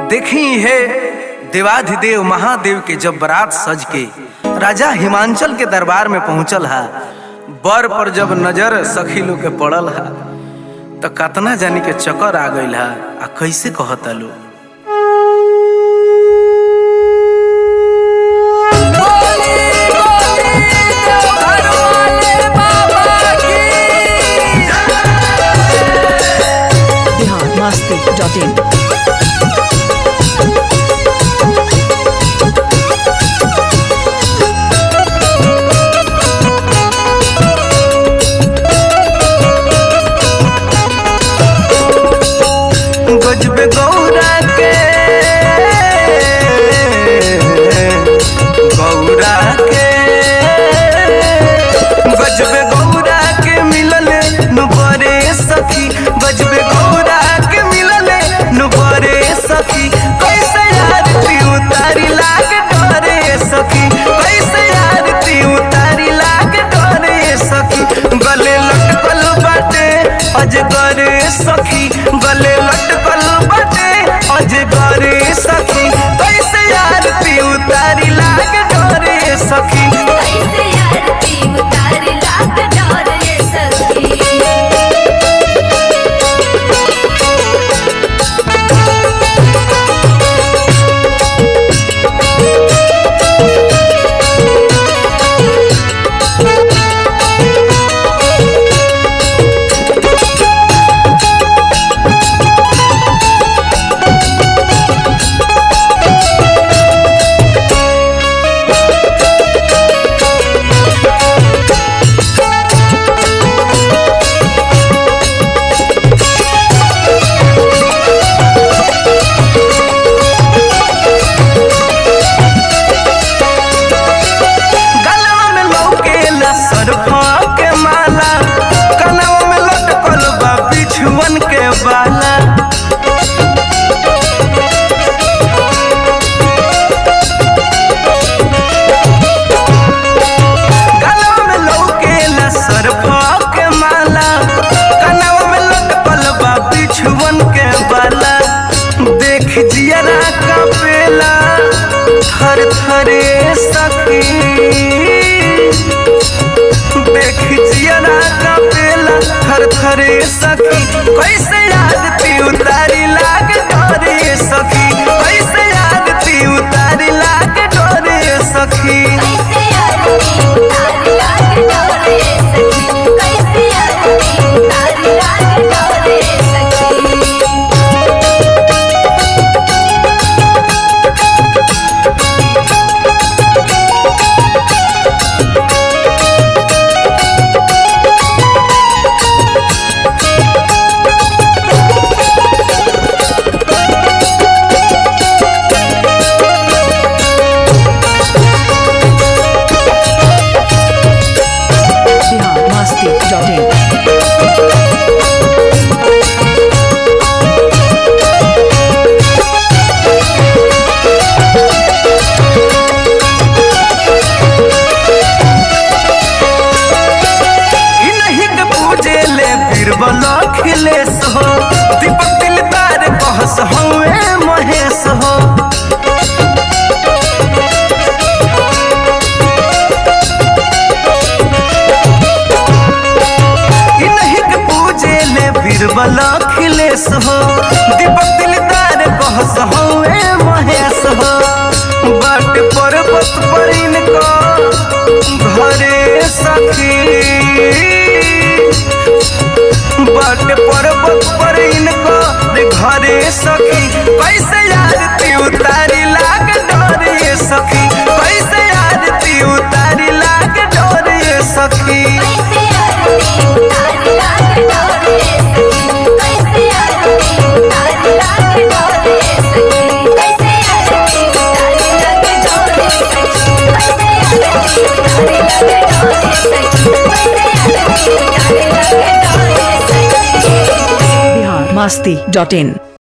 देखी है देवाधिदेव महादेव के जब बारात सज के राजा हिमांचल के दरबार में पहुंचल हा बर पर जब नजर सखी लोग के पड़ल हा तो कतना जानी के चक्कर आ गइल हा आ कैसे कहता लो biharmasti.in गजबे गौरा के गौरा के गजबे गौरा के मिलल नुबरे सखी गजबे गौरा के मिलल नुबरे सखी कैसे आरती उतारी लाग डरे सखी कैसे आरती उतारी लाग डरे सखी गले लटकल बाटे अजगर सखी गले लटकल बाटे अजगर सखी कैसे आरती उतारी लाग डरे सखी कैसे आरती उतारी लाख डोर ये सखी गलवा में लौकेला सरफा के माला कनवा में लटकल बा बिछुअन के बाला गलवा में लौकेला सरफा के माला कनवा में लटकल बा बिछुअन के बाला देख जियरा कपेला थर थरे सखी देख जियरा कपेला थर थरे सखी कैसे आरती उतारी लाग डरे सखी कैसे आरती उतारी लाग डरे सखी कैसे आरती उतारी लाख डोर ये सखी कैसे आरती उतारी लाख डोर ये सखी biharmasti.in इ नहीं के पूजे ले बीरबल अखिलेश हो दीपक दिलदार कहस हवे महेश हो इ नहीं के पूजे ले बीरबल अखिलेश हो दीपक दिलदार कहस हवे महेश हो बाट पर्वत पर इनका घरे सखी बाट पर्वत पर इनको घरे सखी कैसे आरती उतारी लाग डरे सखी कैसे आरती उतारी लाग डरे सखी कैसे आरती उतारी लाख डोर ये सखी कैसे आरती उतारी लाख डोर ये सखी कैसे आरती उतारी लाख डोर ये सखी कैसे आरती उतारी लाख डोर ये सखी कैसे आरती उतारी लाख डोर ये सखी biharmasti.in